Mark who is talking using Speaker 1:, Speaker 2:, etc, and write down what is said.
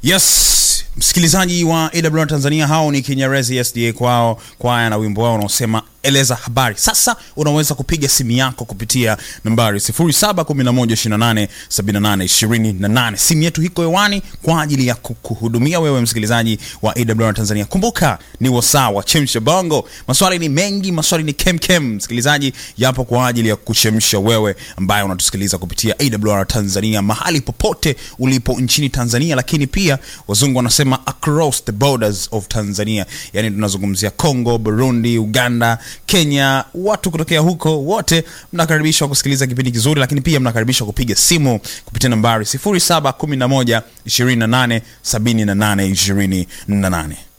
Speaker 1: Yes, msikilizaji wa AWR Tanzania, hao ni Kinyerezi SDA kwao kwaya na wimbo wao unaosema eleza habari. Sasa unaweza kupiga simu yako kupitia nambari 0711287828. Simu yetu iko hewani kwa ajili ya kukuhudumia wewe msikilizaji wa AWR Tanzania. Kumbuka ni wasaa wa chemsha bongo, maswali ni mengi, maswali ni kemkem. Msikilizaji, yapo kwa ajili ya kuchemsha wewe ambaye unatusikiliza kupitia AWR Tanzania mahali popote ulipo nchini Tanzania, lakini pia wazungu wanasema across the borders of Tanzania, yani tunazungumzia Congo, Burundi, Uganda, Kenya. Watu kutokea huko wote mnakaribishwa kusikiliza kipindi kizuri, lakini pia mnakaribishwa kupiga simu kupitia nambari 0711 28 78 28.